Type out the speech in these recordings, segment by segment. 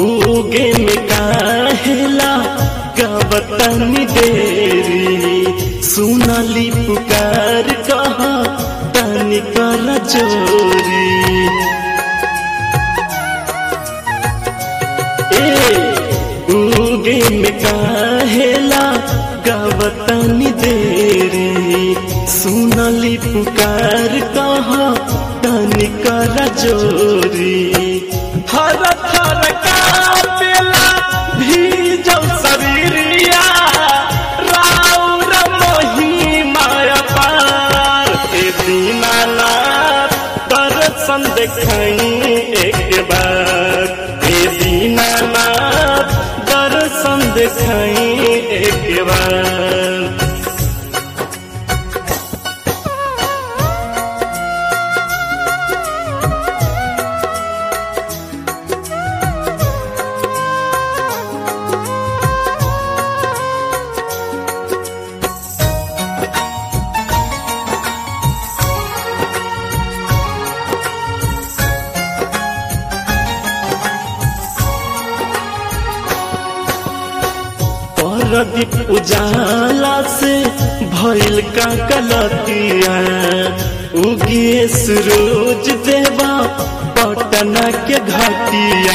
उगे में काहेला गवतनी देरी सुनली पुकार कहा तनी कर जोरी ए उगे में काहेला गवतनी देरी सुनली पुकार कहा तनी कर जोरी हर थर कापेला भीजल शरीरिया राउर महिमा अपार ए दीनानाथ दर्शन देखाई एक बार ए दीनानाथ दर्शन देखाई एक बार परदीप उजाला से भइल का गलतिया उगिए सूरज देवा पटना के घटिया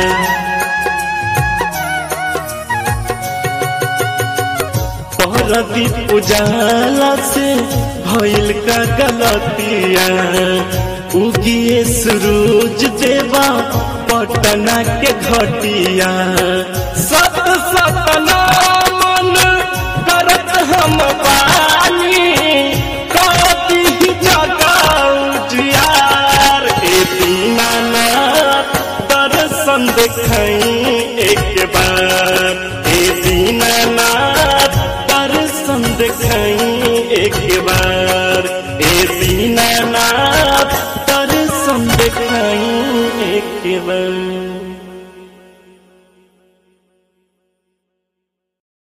परदीप उजाला से भइल का गलतिया उगिए सूरज देवा पटना के घटिया सत सतना मन करत हम बानी कति जगाऊ जियार ए दीनानाथ दर्शन देखाई एक बार ए दीनानाथ दर्शन देखाई एक बार ए दीनानाथ दर्शन देखाई एक बार